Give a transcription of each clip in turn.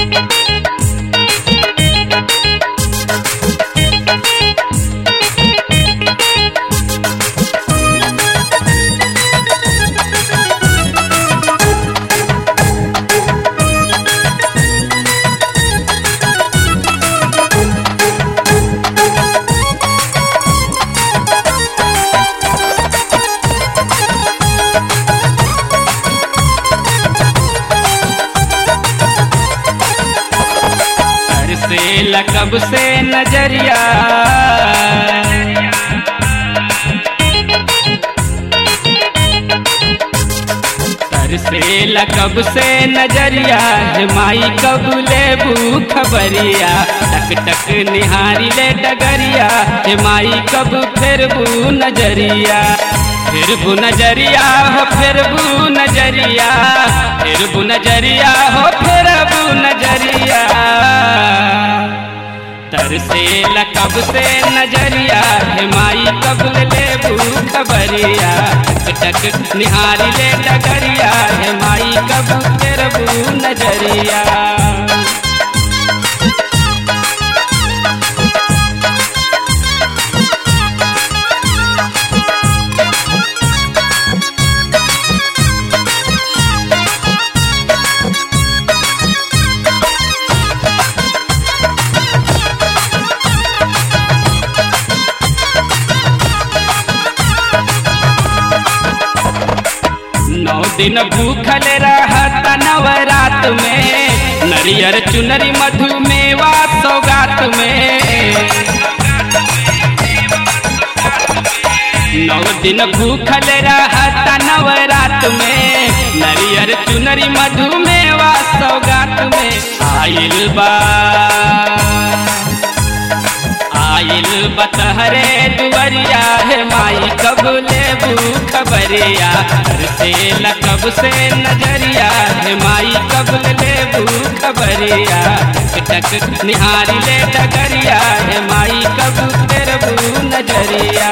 घर से लकब से नजरिया घर से लकब से नजरिया हे माई कब लेबू खबरिया टक टक निहारी ले डगरिया हे माई कब फेरबू नजरिया फिरबू नजरिया हो फिरबू नजरिया फिरबू नजरिया हो फिरबू नजरिया तर से लकब से नजरिया हे माई कब लेबू खबरिया टक टक निहारी ले डगरिया हे माई कब फेरबू नजरिया नौ दिन भूखल रहत नवरात में नरियर चुनरी मधु मेवा सौगात में नौ दिन भूखल रहत नवरात में नरियर चुनरी मधु मेवा सौगात में आइल बा आइल बतहरे दुवरिया है माई कब लेबू खबरिया घर से लकब से नजरिया है माई कब लेबू खबरिया टक टक निहारी ले डगरिया है माई कब तेरबू नजरिया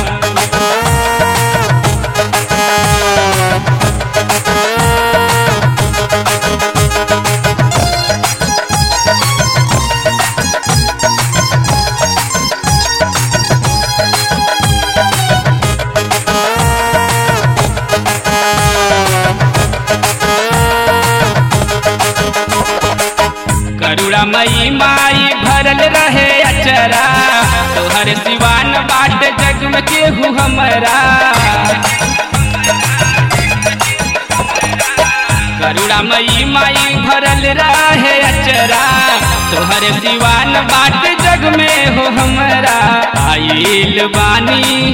करुणा मई माई भरल रहे अचरा तोहर सिवान बाट जग में केहू हमरा करुणा मई माई भरल रहे अचरा तोहर सिवान बाट जग में हो हमरा आइल बानी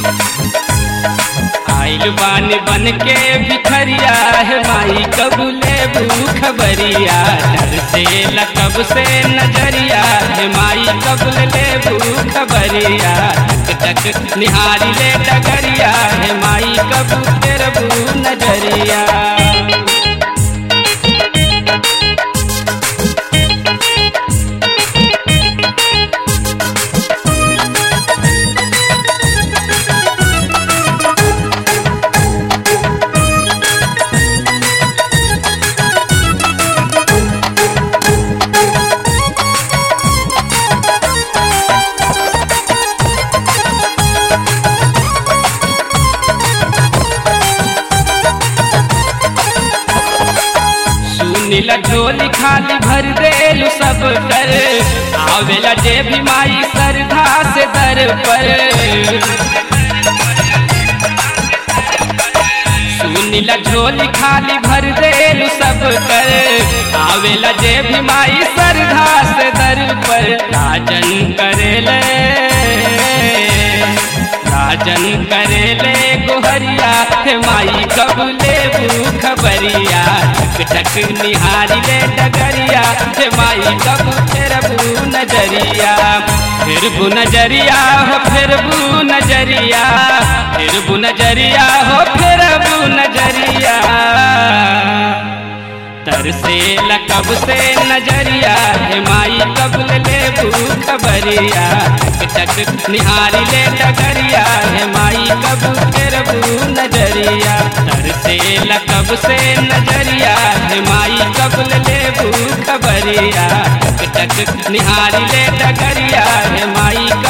आइल बानी बन के भिखरिया है माई कब लेबू खबरिया डर से लकब से नजरिया है माई कब लेबू खबरिया टक टक निहारी ले डगरिया है माई कब तेरबू नजरिया सुनीला झोली खाली भर देलू सब कर आवेला जे भी माई श्रद्धा से दर पर सुनीला झोली खाली भर देलू सब कर आवेला जे भी माई श्रद्धा से दर पर राजन करेले राजन करेले गोहरिया हे माई कब लेबू खबरिया टक टक निहारी ले डगरिया हे माई कब फेरबू नजरिया फिरबू नजरिया हो फिरबू नजरिया फिरबू नजरिया हो फिरबू नजरिया तरसे लकब से नजरिया हे माई कब ले खबरिया टक टक निहारी ले डगरिया हे माई कब फेरबू नजरिया तरसे लकब से नजरिया हे माई कब ले खबरिया टक टक निहारी ले डगरिया हे माई कब